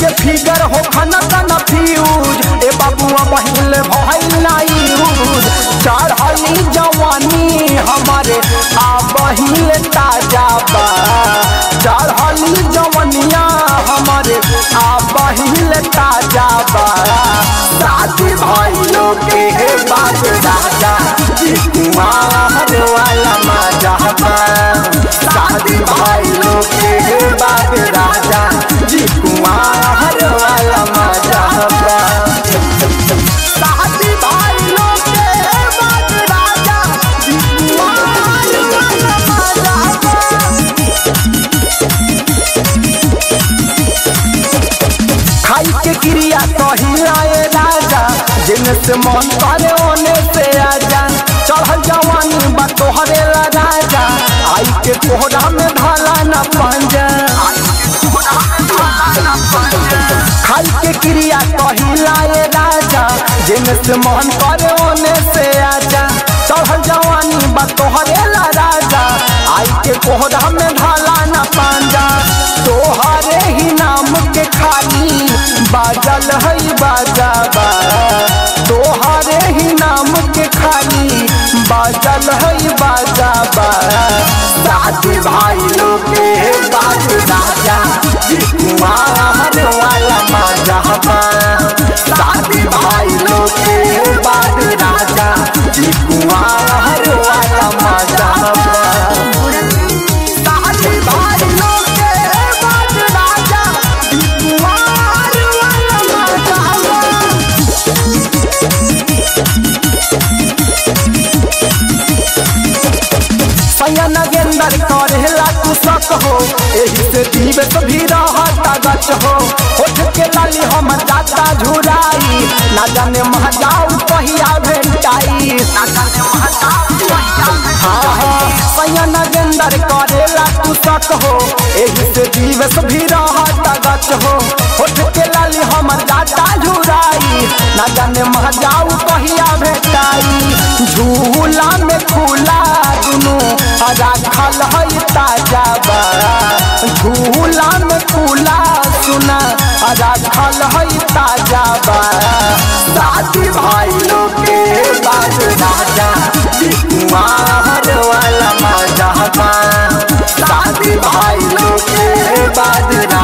के फिगर हो खना तना फ्यूज ए बाबुआ बहिल भइल नाई यूज चढ़ली जवानी हमारे आ बहिल ताजा बा चढ़ली जवनिया हमारे आ बहिल ताजा बा शादी भइलो के बाद राजा जी कुमार वाला मजा बा शादी भइलो के बाद राजा जी कुमार वाला मजा बा शादी भइलो के बाद राजा जी कुमार वाला मजा बा खाई के क्रिया कहिलाए राजा जिन से मन करे ओने से आजा चढ़ल जवानी बा तोहरे ला राजा आई के कोहरा में ढाला न पंजा खाई के क्रिया कहिलाए राजा जिन से मन करे ओने से आजा चढ़ल जवानी बा तोहरे ला राजा आई के कोहरा में ढाला न पंजा तोहरे ही नाम के खाली बाजल है बाजा बा तोहरे ही नाम के खाली बाजल है बाजा बा शादी भाई लोग के बात राजा जी कुमार वाला मजा बा शादी भाई लोग के बाद राजा जी कुमार वाला मजा बा शादी भाई लोग के बाद राजा जी कुमार वाला मजा बा सैया नगेंदर करेला तू सक हो एही से दिवस भी रहता गच हो होठ के लाली हम जाता झुराई ना जाने महजाऊ कहिया भेंटाई ना जाने महजाऊ कहिया हाँ हाँ सैया नगेंदर करेला तू सक हो एही से दिवस भी रहता गच हो होठ के लाली हम जाता झुराई ना जाने महजाऊ कहिया भेंटाई झूला में फूला दुनू राखल है ताजा बा झूला में फूला सुना राखल है ताजा बा शादी भाई लोग के बाद राजा जी कुमार वाला मजा बा शादी भाई लोग के बाद राजा